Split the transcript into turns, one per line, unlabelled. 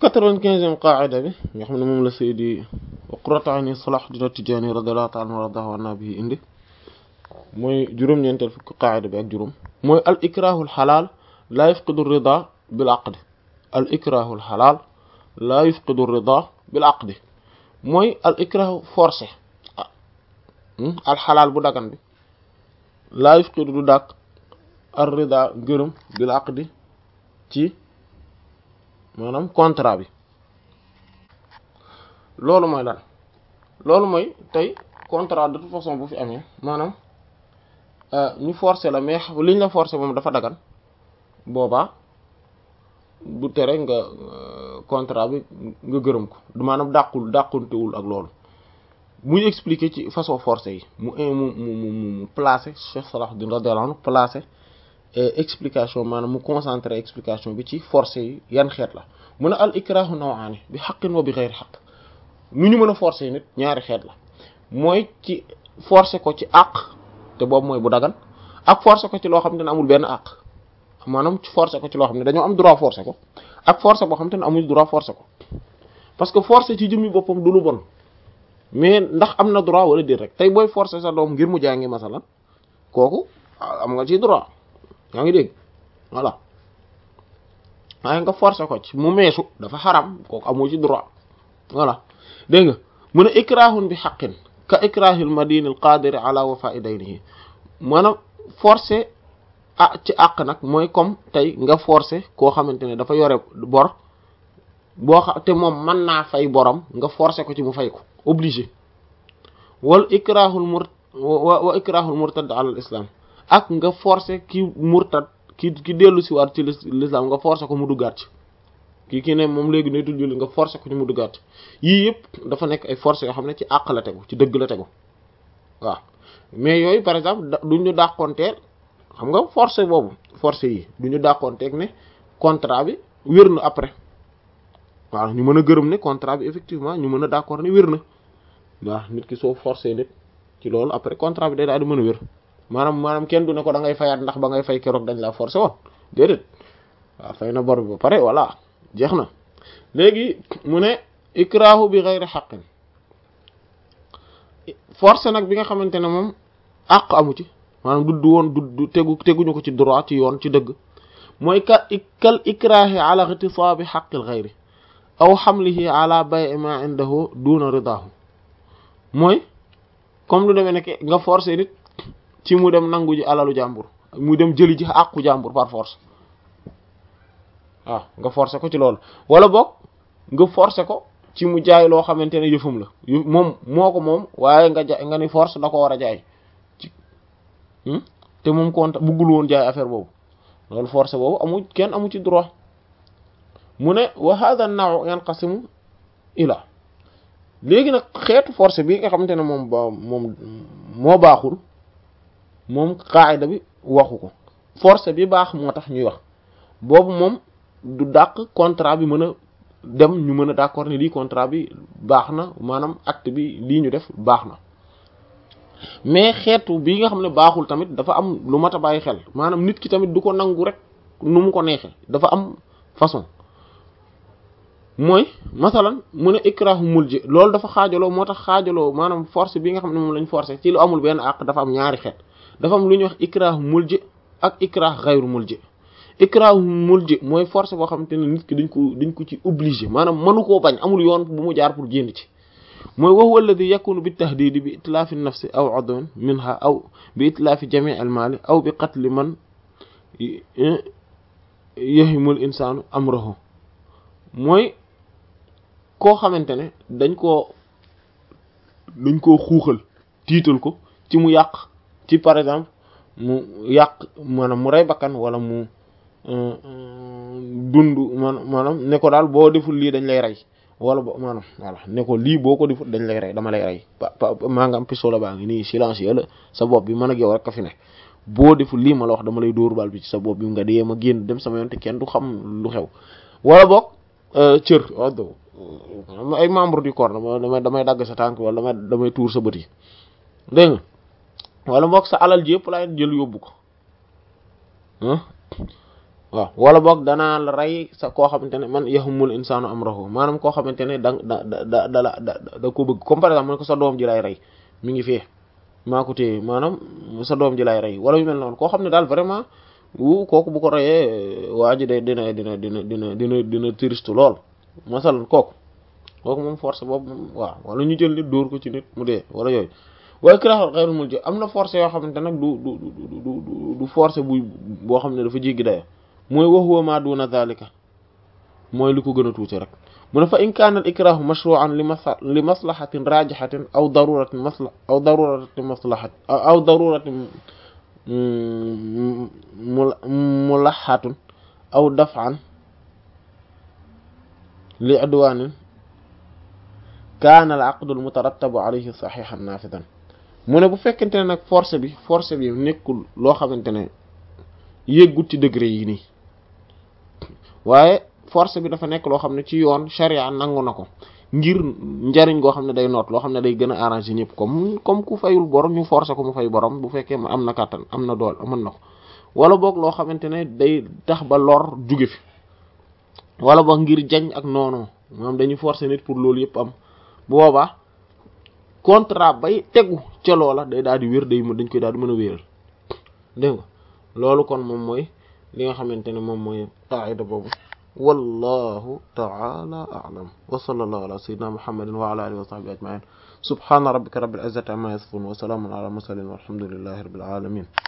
quatre-vingt-quinzième qaida bi nga xam ne moom la Seydi Qurratu Ayni Salahuddin At-Tidjânî radiyallahu ta'ala anhu wa radahu anna bi indi mooy juróom-ñeenteel fukki qaida bi ak juróom mooy al ikrahul xalaal laa yufqidu rida bil aqdi al ikrahul xalaal laa yufqidu rida bil aqdi mooy al ikrahu forcé al xalaal bu dagan bi laa yufqidu du dàq ar rida gërëm bil aqdi ci maanaam contrat bi loolu mooy lan loolu mooy tey contrat de toute façon bu fi amee maanaam ñu forcé la mais liñ la forcé moom dafa dagan boobaa bu tere nga contrat bi nga gërëm ko maanaam dàqul dàquntewul ak loolu muy expliquer ci façon forcé yi mu mu mu mu placé Cheikh Salahuddin radiyallahu anhu placé explication maanaam mu concentré explication bi ci forcé yi yan xeet la mu ne al ikrahu nawaani bi xaqin wa bi xeyri xaq nu ñu mën a forcé nit ñaari xeet la mooy ci forcé ko ci àq te boobu mooy bu dagan ak forcé ko ci loo xam ne amul benn àq maanaam ci forcé ko ci loo xam ne dañoo am droit forcé ko ak forcé boo xam te ne amuñ droit forcé ko parce que forcé ci jëmmi boppam du lu bon mais ndax am na droit wala déet rek tey booy forcé sa doom ngir mu jàngi masalan kooku am nga ci droit yaa ngi dégg voilà waaye nga forcé ko ci mu meesu dafa xaram kooku amoo ci droit voilà dégg nga mu ne ikrahun bi xaqin ka ikrahil madini al qadiri ala wafa'i daynihi maanaam forcé ah ci àq nag mooy comme tey nga forcé koo xamante ne dafa yore bor boo xam te moom mën naa fay borom nga forcé ko ci mu fay ko obligé wal ikrahul mur wa ikrahul murtad ala al islam ak nga forcé ki murtad ki ki dellu si waat ci l'islam nga forcé ko mu duggaat ci kii kii ne moom léegi netul julli nga forcé ko ci mu duggaat yii yëpp dafa nekk ay forcé yoo xam ne ci àq la tegu ci dëgg la tegu waaw mais yooyu par exemple duñ ñu dàqonteel xam nga forcé boobu forcé yi du ñu dàqonteeg ne contrat bi wér na après waaw ñu mën a gërëm ne contrat bi effectivement ñu mën a d'accord ne wér na waaw nit ki soo forcé nit ci loolu après contrat bi day daal di mën a wér maanaam maanaam kenn du ne ko da ngay fayaat ndax ba ngay fay keroog dañ la forcé woon déedéet waaw fay na bor bi ba pare voilà jeex na léegi mu ne ikrahu bi ghayri haqqin forcé nag bi nga xamante ne moom àq amu ci maanaam du woon du tegu teguñu ko ci droit ci yoon ci dëgg mooy ka kal ikrahi ala ightisabi haqqil ghayri aw hamlihi ala bay'i ma indahu duna ridahu mooy comme lu demee nekk nga forcé nit ci mu dem nangu ji alalu jàmbur mu dem jëli ji àqu jàmbur par force waaw nga forcé ko ci loolu wala boog nga forcé ko ci mu jaay loo xamante ne yëfum la moom moo ko moom waaye nga ja nga ni force da ko war a jaay ci te moom compte buggul woon jaay affaire boobu loolu forcé boobu amu kenn amu ci droit mu ne wa hadha an-naw yanqasimu ila léegi nag xeetu forcé bi nga xamante ne moom ba moom moo baaxul moom qaayda bi waxu ko forcé bi baax moo tax ñuy wax boobu moom du dàq contrat bi mën a dem ñu mën a d'accord ne lii contrat bi baax na maanaam acte bi lii ñu def baax na mais xeetu bi nga xam ne baaxul tamit dafa am lu mat a bàyyi xel maanaam nit ki tamit du ko nangu rek nu mu ko neexee dafa am façon mooy masalan mu ne ikrahu mulji loolu dafa xaajaloo moo tax xaajaloo maanaam force bi nga xam ne moom lañ forcé ci lu amul benn àq dafa am ñaari xeet dafa am lu ñuy wax ikrahu mulji ak ikrah ghayru mulji ikrahu mulji mooy force boo xamante ne nit ki dañ ko dañ ko ci obligé maanaam mënu koo bañ amul yoon bu mu jaar pour génn ci mooy wa huwa alladhi yakunu bi tahdidi bi itlaafi nafsi aw udwin minha aw bi itlaafi jami' al mali aw bi qatli man yahimul insanu amrahu mooy koo xamante ne dañ koo dañ koo xuuxal tiital ko ci mu yàq ci par exemple mu yàq maanaam mu rey bakkan wala mu dund maanaam ne ko daal boo deful lii dañ lay rey wala bo maanaam voilà ne ko lii boo ko deful dañ lay rey dama lay rey maa nga am pistolet baa ngi nii silencieux la sa bopp bi man ak yow rek ka fi ne boo deful lii ma la wax dama lay dóor bal bi ci sa bopp bi nga dee ma génn dem sama yoon te kenn du xam lu xew wala boog cër oddo ay membre du corps damay damay dagg sa tànk wala damay damay tuur sa bët yi dégg nga wala boog sa alal ji yëpp laay jël yóbbu ko waaw wala boog danaa la rey sa koo xamante ne man yahumul insaanu amrahu maanaam koo xamante ne da da da da da da ko bëgg comme par exemple man ko sa doom ji lay rey mi ngi fee maa ko téye maanaam sa doom ji lay rey wala yu mel noonu koo xam ne daal vraiment wu kooku bu ko reyee waa ji de dina dina dina dina dina dina triste lool masalan kooku kooku moom force boobu moom waaw wala ñu jël nit dóor ko ci nit mu dee wala yooyu waaye kiraaxal xayrul mulji am na force yoo xamante nag du du du du du force bu boo xam ne dafa jéggi dayo mooy wa huwa ma duna zalika mooy li ko gën a tuuti rek mu ne fa in kaana al ikrahu mashru'an li masla li maslahatin rajihatin aw daruratin masla aw daruratin maslahat aw daruratin mulahatun aw daf'an li udwanin kaana al aqdu al mutarattabu alayhi sahihan nafidan mu ne bu fekkente ne nag force bi force bi nekkul loo xamante ne yëggut ci degré yi nii waaye force bi dafa nekk loo xam ne ci yoon charia nangu na ko ngir njariñ goo xam ne day noot loo xam ne day gën a arrangé ñëpp comme comme ku fayul borom ñu forcer ko mu fay borom bu fekkee am na kàttan am na dool mën na ko wala boog loo xamante ne day tax ba lor juge fi wala boog ngir jañ ak noonu moom dañuy forcer nit pour loolu yëpp am bu boobaa contrat bay tegu ca loola day daal di wér day dañ koy daal di mën a wéeral dégg nga loolu kon moom mooy li nga xamante ne moom mooy qaida boobu wallahu ta'ala a'lam wa sallallahu ala sayyidina muhammadin wa ala alihi wa sahbihi ajma'in subhana rabbika rabbil izzati amma yasifun wa salamun ala mursalin walhamdulillahi rabbil alamin